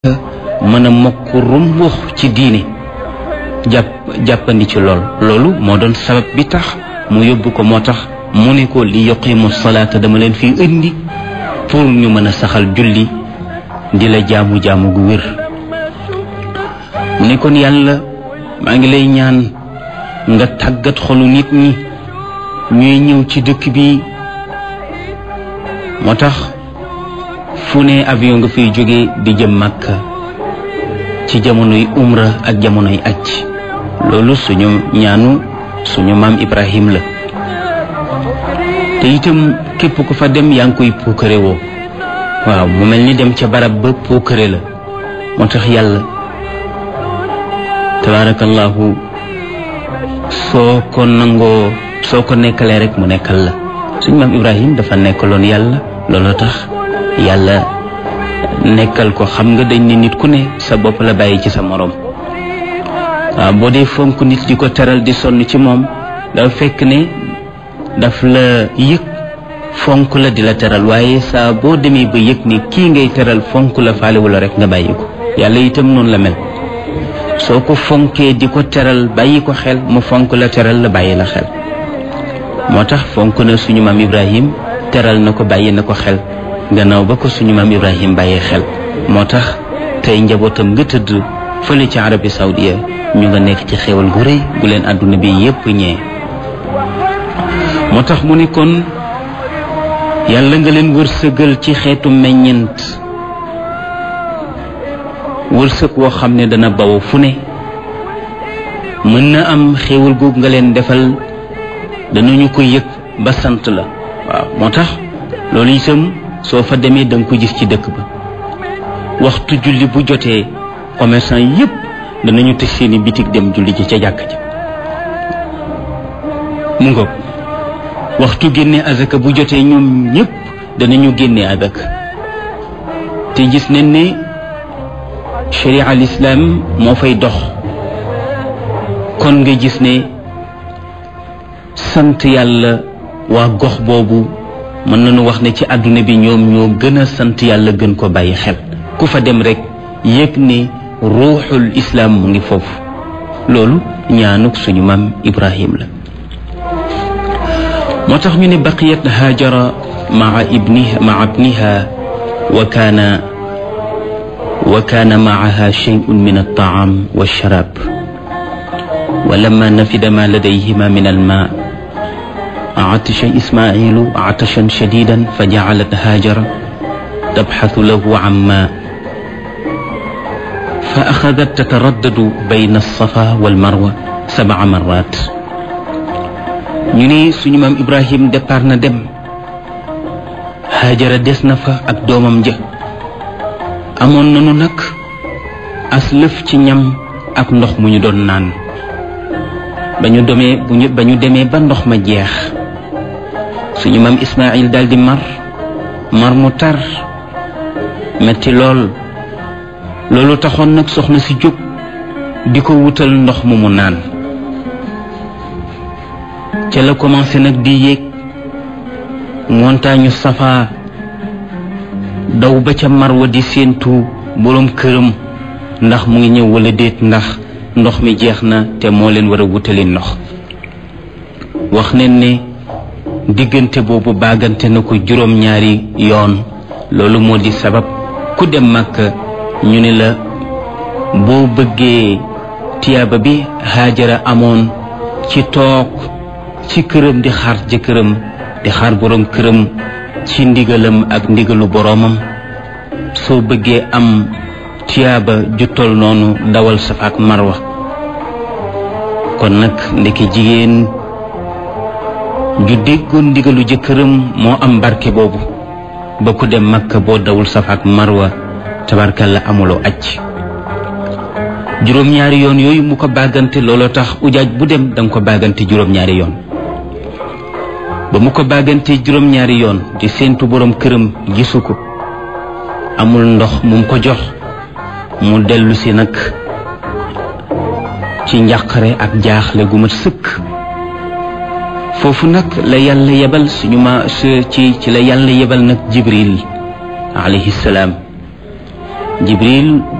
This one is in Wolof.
mën a mokk rumbux ci diine jàpp jàppandi ci lool loolu moo doon sabab bi tax mu yóbbu ko moo tax mu ne ko li yuqimu salaata dama leen fi indi pour ñu mën a saxal julli di la jaamu jaamu gu wér mu ne kon yàlla maa ngi lay ñaan nga tàggat xolu nit ñi ñuy ñëw ci dëkk bi moo tax fu ne avion nga fiy jóge di jëm Makka ci jamonoy umra ak jamonoy aj loolu suñu ñaanu suñu maam Ibrahim la te itam képp ku fa dem yaa ngi koy puukare woo waaw mu mel ni dem ca barab ba puukare la moo tax yàlla tabaarakallaahu soo ko nangoo soo ko nekkalee rek mu nekkal la suñu maam Ibrahim dafa nekkaloon yàlla looloo tax yàlla nekkal ko xam nga dañ ne nit ku ne sa bopp la bàyyi ci sa moroom waaw boo dee fonk nit di ko teral di sonn ci moom dafa fekk ne daf la yëg fonk la di la teral waaye saa boo demee ba yëg ni kii ngay teral fonk la faalewu la rek nga bàyyi ko yàlla itam noonu la mel soo ko fonkee di ko teral bàyyi ko xel mu fonk la teral la bàyyi la xel moo tax fonk na suñu maam Ibrahim teral na ko bàyyi na ko xel gannaaw ba ko suñu maam Ibrahim bàyyee xel moo tax tey njabootam nga tëdd fële ci Arabie Saoudia ñu nga nekk ci xéwal gu rëy gu leen àdduna bi yépp ñee moo tax mu ne kon yàlla nga leen wërsëgal ci xeetu meññent wërsëg woo xam ne dana bawo fu ne mën na am xéwal googu nga leen defal danañu ko yëg ba sant la waaw moo tax loolu itam soo fa demee da nga ko gis ci dëkk ba waxtu julli bu jotee commerçant yépp danañu tëj seeni bitig dem julli ji ca jàkk ja mu ngoog waxtu génne azaka bu jotee ñoom ñépp danañu génne azaka te gis nañ ne sharia al islam moo fay dox kon nga gis ne sant yàlla waa gox boobu mën nañu wax ne ci àdduna bi ñoom ñoo gën a sant yàlla gën ko bàyyi xel ku fa dem rek yëg ne ruuxul islaam mu ngi foofu loolu ñaanuk suñu maam ibrahim la moo tax ñu ne baqiyat haajara maa ibniha maa ibniha wa kaana wa kaana maaha shay'un min altaam walsharab wa lamma nafida ma ladayhima min almaa عطش إسماعيل عطشا شديدا فجعلت هاجر تبحث له عن ماء فأخذت تتردد بين الصفا والمروة سبع مرات ñu ne suñu maam Ibrahim départ na dem Haajara des na fa ak doomam ja amoon nañu nag as lëf ci ñam ak ndox mu ñu doon naan ba ñu demee bu ñu ba ñu demee ba ndox ma jeex suñu maam Ismaayil daal di mar mar mu tar metti lool loolu taxoon nag soxna si jóg di ko wutal ndox mu mu naan ca la commencé nag di yéeg montagne Safa daw ba ca Marwa di séentu boroom këram ndax mu ngi ñëw walla déet ndax ndox mi jeex na te moo leen war a wutali ndox wax nañ ne diggante boobu baagante na ko juróom-ñaari yoon loolu moo di sabab ku dem Makka ñu ne la boo bëggee tiyaaba bi Haajara amoon ci toog ci këram di xaar jëkkëram di xaar boroom këram ci ndigalam ak ndigalu boroomam soo bëggee am tiyaaba ju tol noonu dawal Safa ak Marwa kon nag ndeke jigéen ju déggoon ndigalu jëkkëram moo am barke boobu ba ku dem Makka boo dawul Safa ak Marwa tabarkalla amuloo aj juróom-ñaari yoon yooyu mu ko bàggante looloo tax ujaaj bu dem danga ko bàggante juróom-ñaari yoon ba mu ko bàggante juróom-ñaari yoon di séentu boroom këram gisu ko amul ndox mu ko jox mu dellu si nag ci njàqare ak jaaxle gu mat sëkk foofu nag la yàlla yebal suñu ma ci ci la yàlla yebal nag jibril alayhi salaam jibril